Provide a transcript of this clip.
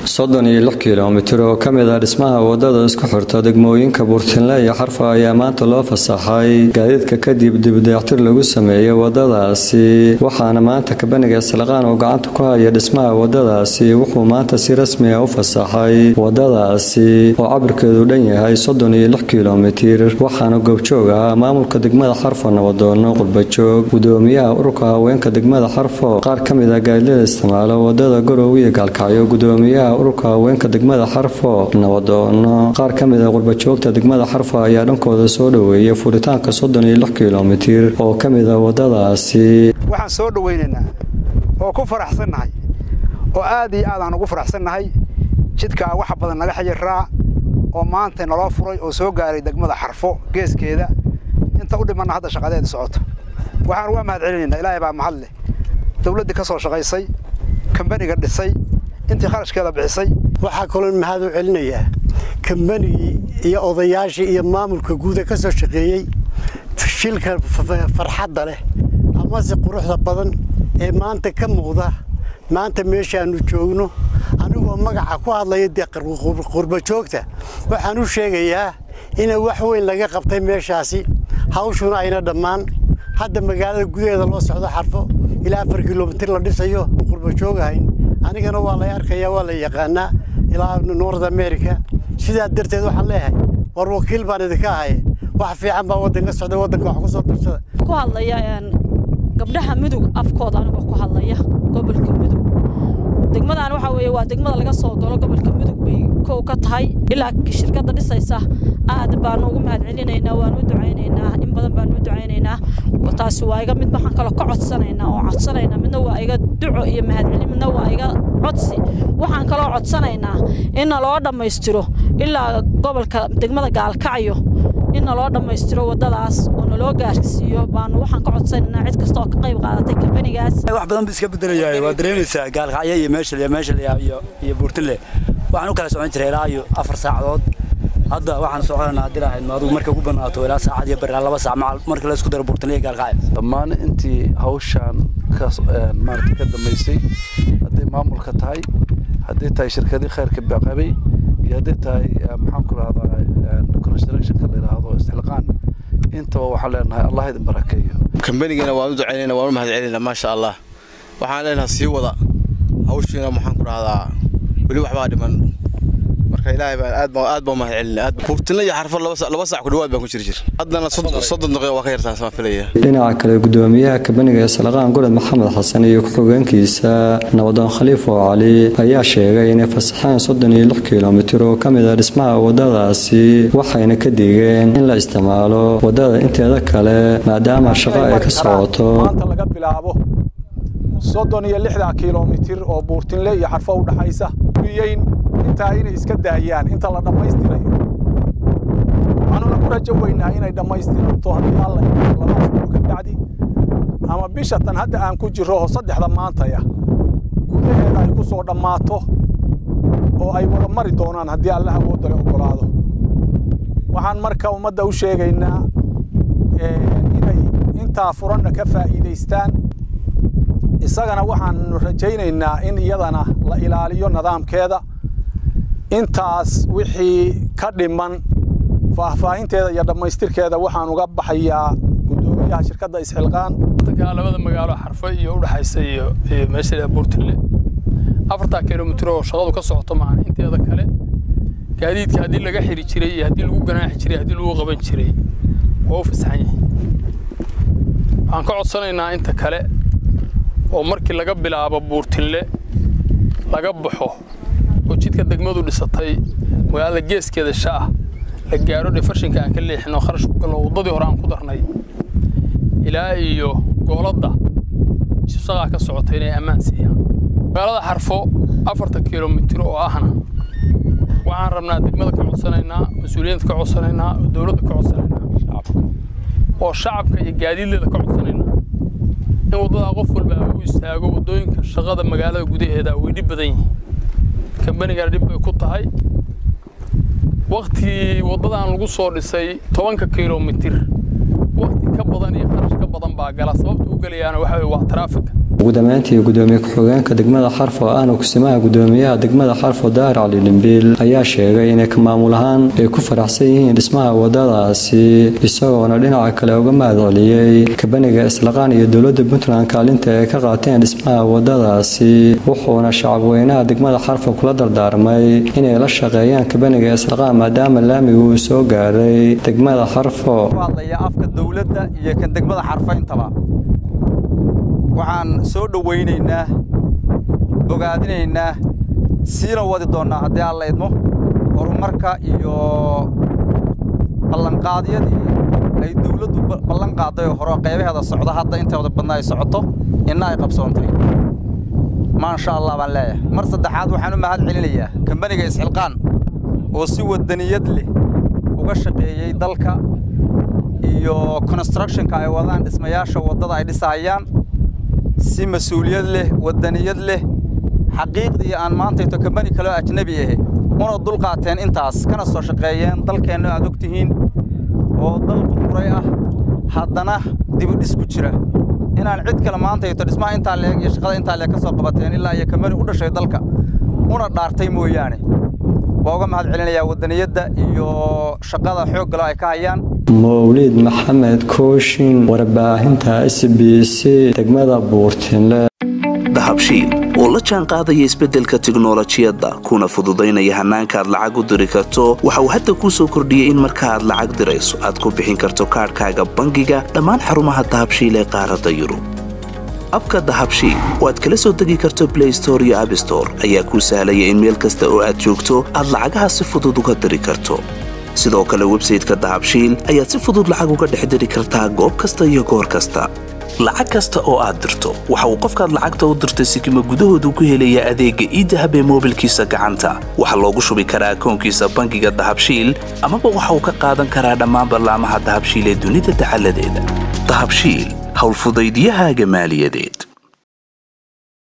soddon iyo lix kilomitir oo ka mid ah dhismaha wadada isku xirta degmooyinka buurtinle iyo xarfa ayaa maanta loo fasaxay gaadiidka kadib dibdayactir lagu sameeyey wadadaasi waxaana maanta kabaniga islaqaan oo gacanta ku haya dhismaha wadadaasi wuxuu maanta si rasmi ah u fasaxay wadadaasi oo cabirkeedu dhan yahay soddon iyo lix kilomitir waxaana goobjoog ahaa maamulka degmada xarfo nabadoono qurbajoog gudoomiyaha ururka haweenka degmada xarfo qaar ka mid ah gaadilada isticmaalo wadada garow iyo gaalkacyo gudoomiyaha ururka haweenka degmada xarfo nabadoono qaar ka mid ah qurbajoogta degmada xarfo ayaa dhankooda soo dhoweeyay furitaanka soddon iyo lix kilomitir oo ka mid ah wadadaasi waxaan soo dhowaynaynaa oo ku faraxsannahay oo aad iyo aad aan ugu faraxsannahay jidkaa wax badan naga xayiraa oo maanta naloo furay oo soo gaaray degmada xarfo geeskeeda inta u dhimanna hadda shaqadeeda socoto waxaan uga mahad celinaynaa ilaahay baa mahad leh dawladdii ka soo shaqaysay kambaniga dhisay intii kharashkeeda bixisay waxaa kaloo mahad u celinayaa kambanigii iyo odayaashii iyo maamulka guuda ka soo shaqeeyey shilka farxadda leh amase quruxda badan ee maanta ka muuqda maanta meeshaannu joogno anigoo magaca ku hadlaya dee qurbajoogta waxaan u sheegayaa ina wax weyn laga qabtay meeshaasi hawshuna ayna dhammaan hadda magaalada gudaheeda loo socdo xarfo ilaa afar kilomitir la dhisayo qurbajoogahayn anigana waa lay arkayaa waa la yaqaanaa ilaa nord america sidaa darteed waxaan leeyahay war wakiil baan idinka ahay wax fiican baa waddanka socda waddanka wax ku soo darsada ku hadlaya gabdhaha mudug afkooda anigoo ku hadlaya gobolka mudug degmadan waxaa weeye waa degmada laga soo galo gobolka mudug bay kow ka tahay ilaa shirkadda dhisaysa aad baanu ugu mahad celinaynaa waanu u ducaynaynaa in badan baanu u ducaynaynaa taasi waa iga mid waxaan kaloo ka codsanaynaa oo codsanaynaa midna waa iga duco iyo mahadcelin midna waa iga codsi waxaan kaloo codsanaynaa in naloo dhammaystiro ilaa gobolka degmada gaalkacyo in naloo dhammaystiro waddadaas oo naloo gaarsiiyo baanu waxaan ka codsanaynaa cid kasta oo ka qayb qaadatay kambanigaas wax badan ba iska bedelayahay waa dareemaysaa gaalkacyo iyo meesha meesha iyo iyo buurtinle waxaan u kala socon jiray ilaa iyo afar saacadood hadda waxaan soconaynaa haddii lahayd maaduu markay ugu banaato ilaa saacad iyo bari laba saac macal marka la isku daro buurtinle iyo gaalkacyo dhammaan intii hawshaan ka maarata ka dambaysay hadday maamulka tahay hadday tahay shirkadii khayrka baqabay iyo hadday tahay maxaan ku rahdaa constructionka la yidhaahdo isxilqaan intaba waxaan leenahay allah idin barakeeyo kambanigana waan u ducaynayna waan u mahad celinayna maasha allah waxaan leenahay sii wada hawshiina maxaan ku rahdaa weli waxbaa dhiman marka ilaahay baan aad baan aad baan mahad celinay aad buurtinla iyo xarfo laba saac ku dhawaad baan ku jiri jir haddana soddon daqiiqo waa ka yartaan sama filaya dhinaca kale gudoomiyaha kabaniga islaqaan gurad maxamed xasan iyo ku-xigeenkiisa nabadoon khaliif oo cali ayaa sheegay inay fasaxeen soddon iyo lix kilomitir oo ka mid ah dhismaha wadadaasi waxayna ka digeen in la isticmaalo wadada inteeda kale maadaama shaqo ay ka socoto maanta laga bilaabo soddon iyo lixda kilomitir oo buurtinle iyo xarfo u dhaxaysa intaa inay iska daayaan inta la dhammaystirayo waxaanuna ku rajo weynaa inay dhammaystiranto haddii alla laba asbuuc ka bacdi ama bisha tan hadda aan ku jirro oo saddexda maantaya gudaheeda ay ku soo dhammaato oo ay wada mari doonaan haddii alla awoodale oggolaado waxaan marka ummadda u sheegaynaa inay intaa furanna ka faa'iidaystaan isagana waxaan rajaynaynaa in iyadana la ilaaliyo nidaamkeeda intaas wixii ka dhiman faahfaahinteeda iyo dhammaystirkeeda waxaan uga baxayaa gudoomiyaha shirkadda isxilqaan labada magaalo xarfo iyo udhexaysa iyo meesha buurtille afartaa kilomitir oo shaqadu ka socoto maahan inteeda kale gaadiidka haddii laga xiri jiray iyo haddii lagu ganaaxi jiray haddii lagu qaban jiray waa u fasaxan yahay waxaan ka codsanaynaa inta kale oo markii laga bilaabo buurtille laga baxo oo jidka degmadu dhisatay magaalada geeskeeda sha'ah la gaaro dhifarshinka aan ka leexino kharash ku gallo waddadii hore aan ku darnay ilaa iyo gooladda shaqaa ka socota inay ammaan siiyaan magaalada xarfo afarta kilomitir oo ahna waxaan rabnaa degmada ka codsanaynaa mas-uuliyiinta ka codsanaynaa oo dowladda ka codsanaynaa oo shacabka iyo gaadiidleeda ka codsanaynaa in waddadaa qof walba u istaago waddooyinka shaqada magaalada gudaheeda way dhib badan yihiin kambanigana dhib bay ku tahay waktii waddadan lagu soo dhisay tobanka kilomitir wakti ka badan iyo kharash ka badan baa gala sababta u gelayaana waxa waa taraafika ugu dambeyntii gudoomiye ku-xigeenka degmada xarfo ahna kusimaha gudoomiyaha degmada xarfo daahir cali dhimbiil ayaa sheegay inay ka maamul ahaan ay ku faraxsan yihiin dhismaha wadadaasi isagoona dhinaca kale uga mahad celiyey kabaniga islaqaan iyo dowlada puntland kaalinta ay ka qaateen dhismaha wadadaasi wuxuuna shacabweynaha degmada xarfo kula dardaarmay inay la shaqeeyaan kabaniga islaqaan maadaama laamigu uu soo gaaray degmada xarfo afka dowladda iyo kan degmada xarfo intaba waxaan soo dhowaynaynaa bogaadinaynaa siina wadi doonnaa haddii aan la idmo horumarka iyo ballanqaadyadii ay dowladdu ballan qaaday oo hore qaybaheeda socda hadda intooda badna ay socoto inna ay qabsoontay maasha allah baan leeyahay mar saddexaad waxaan u mahad celinayaa kambaniga isxilqaan oo si wadaniyad leh uga shaqeeyey dalka iyo constructionka ay wadaan dhismayaasha waddada ay dhisahayaan si mas-uuliyad leh wadaniyad leh xaqiiqdii aan maantayto kambani kaloo ajnabi ahe una dul qaateen intaas kana soo shaqeeyeen dalkeenna aad og tihiin oo dal burburay ah haddana dibudhis ku jira inaan cid kale maantayto dhismaha intaa leeg iyo shaqada intaa leeg ka soo qabateen ilaa iyo kambani u dhashay dalka una dhaartay mooyaane waa uga mahad celinayaa wadaniyadda iyo shaqada xooggalo ay ka hayaan mawliid maxamed kooshin warbaahinta s b c degmada buurtinle dahabshiil oo la jaan qaadaya isbeddelka tiknolojiyadda kuna fududaynaya hannaanka aad lacag u diri karto waxa uu hadda kuu soo kordhiyey in marka aad lacag dirayso aad ku bixin karto kaadhkaaga bangiga dhammaan xarumaha dahabshiil ee qaaradda yurub abka dahabshiil oo aad kala soo degi karto blay store iyo abstore ayaa kuu sahlaya in meel kasta oo aad joogto aad lacagaha si fudud uga diri karto sidoo kale websayteka dahabshiil ayaad si fudud lacag uga dhex diri kartaa goob kasta iyo goor kasta lacag kasta oo aad dirto waxa uu qofkaad lacagta u dirtay sikima gudahoodu ku helayaa adeegga iidahab ee moobilkiisa gacanta waxaa loogu shubi karaa akoonkiisa bangiga dahabshiil amaba waxa uu ka qaadan karaa dhammaan ballaamaha dahabshiil ee dunida dacaladeeda dahabshiil howlfudaydyahaaga maaliyadeed